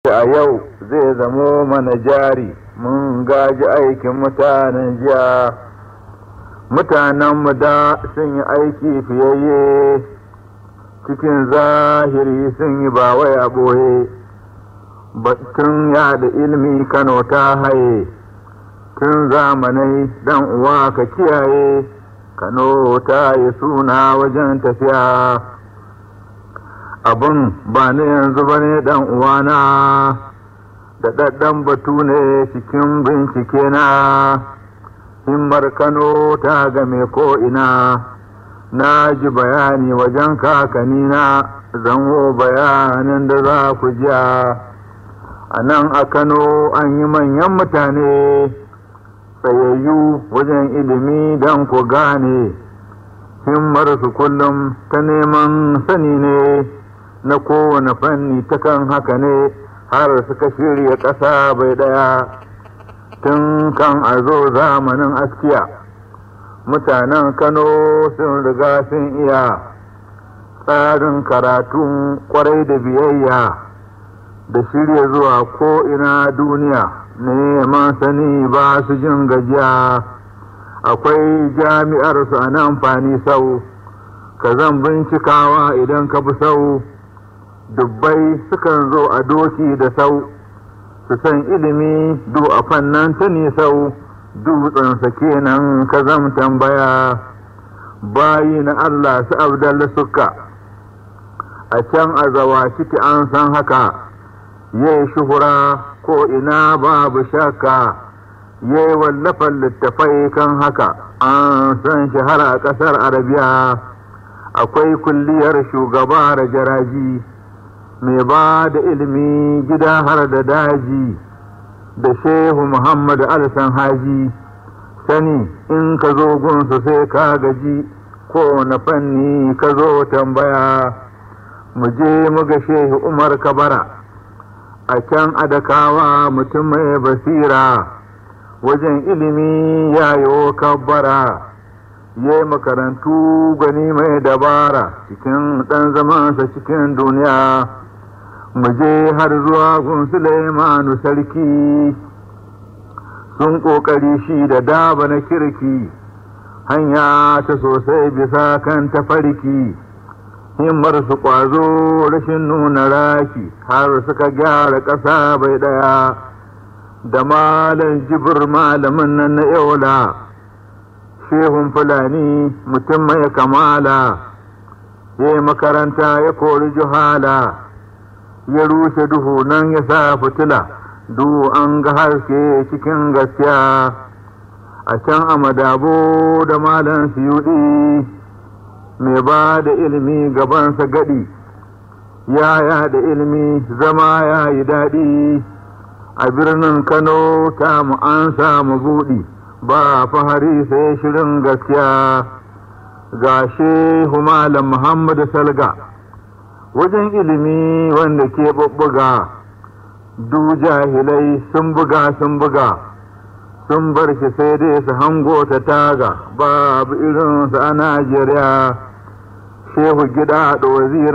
a yau zai zamo mana jari mun gaji aikin mutanen jiya mutanenmu da sun yi aiki fiyayye cikin zahiri sun yi ba wai a ɓoye batun da ilmi kano ta haye tun zamanai dan uwa ka kiyaye kano ta yi suna wajen tafiya abin ba na yanzu ba ne dan uwana da ɗaɗɗan batu ne cikin bincike na himmar kano ta game ko'ina na ji bayani wajen kakanina zango bayanin da za ku jiya a nan a kano an yi manyan mutane tsayayyu wajen ilimi don ku gane himmar su kullum ta neman sani ne na kowane fanni takan haka ne har suka shirya ƙasa bai ɗaya tun kan a zo zamanin askiya mutanen kano sun riga sun iya tsarin karatun kwarai da biyayya da shirya zuwa ko'ina duniya neman sani ba su jin gajiya akwai jami'ar su a nan fani sau ka zan bincikawa idan ka bi sau dubbai sukan zo a doki da sau su san ilimi du a fannan ta sau dutsensa kenan ka zam tambaya bayi na Allah su abdalla suka a can a zawa ciki an san haka yayi shuhura ko ina babu shakka yayi wallafan littafai kan haka an san shahara a ƙasar arabiya akwai kulliyar shugaba da jaraji mai ba da ilimi gida har da daji da shehu muhammad alisan haji sani in ka zo gunsu sai ka gaji ko na fanni ka zo tambaya mu je mu ga shehu umar kabara a can adakawa mutum mai basira wajen ilimi yayo kabbara ya makarantu gani mai dabara cikin ɗan zamansa cikin duniya mu je har zuwa gun Sulaimanu sarki sun ƙoƙari shi da daba na kirki hanya ta sosai bisa kan tafarki himmar su ƙwazo rashin nuna raki har suka gyara ƙasa bai ɗaya da malam jibir malamin nan na yaula shehun fulani mutum mai kamala ya makaranta ya kori juhala ya rushe duhu nan ya sa fitila du an ga haske cikin gaskiya a can a madabo da malam siyudi mai ba da ilimi gabansa gadi ya da ilimi zama ya yi daɗi a birnin kano ta mu an samu buɗi ba fahari sai shirin gaskiya ga shehu malam muhammadu salga wajen ilimi wanda ke bubbuga du jahilai sun buga sun buga sun bar shi sai dai su hango ta taga babu irinsu a najeriya shehu gida da wazira